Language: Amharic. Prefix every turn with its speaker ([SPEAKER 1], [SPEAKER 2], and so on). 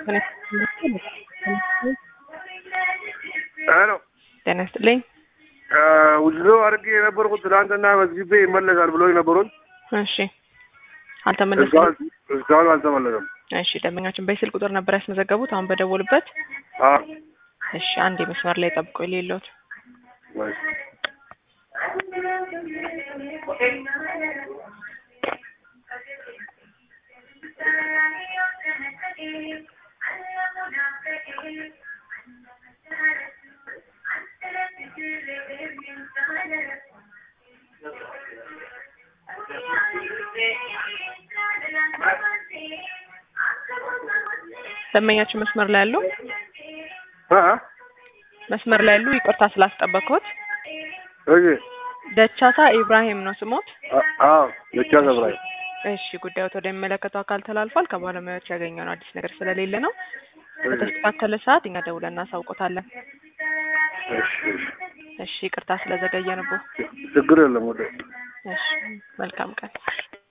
[SPEAKER 1] ሄሎ
[SPEAKER 2] ጤና ይስጥልኝ።
[SPEAKER 1] ውድሎ አድርጌ የነበርኩት ትናንትና መዝግቤ ይመለሳል ብሎ የነበሩት
[SPEAKER 2] እሺ አልተመለሰም።
[SPEAKER 1] እስካሁን አልተመለሰም።
[SPEAKER 2] እሺ ደንበኛችን በስልክ ቁጥር ነበር ያስመዘገቡት አሁን በደወሉበት።
[SPEAKER 1] አዎ
[SPEAKER 2] እሺ አንድ መስመር ላይ ጠብቆ የሌለውት
[SPEAKER 1] ወይ
[SPEAKER 2] ደንበኛችን መስመር ላይ ያሉ
[SPEAKER 1] አ
[SPEAKER 2] መስመር ላይ ያሉ ይቅርታ ስላስጠበቅኩት።
[SPEAKER 1] እሺ
[SPEAKER 2] ደቻታ ኢብራሂም ነው ስሞት።
[SPEAKER 1] አዎ ብቻ ዘብራይ
[SPEAKER 2] እሺ ጉዳዮት ወደሚመለከተው አካል ተላልፏል። ከባለሙያዎች ያገኘነው አዲስ ነገር ስለሌለ ነው። በተስተካከለ ሰዓት እኛ ደውለን እናሳውቆታለን።
[SPEAKER 1] እሺ እሺ
[SPEAKER 2] እሺ ይቅርታ ስለዘገየንቦ።
[SPEAKER 1] ችግር የለም ወደ
[SPEAKER 2] እሺ መልካም ቀን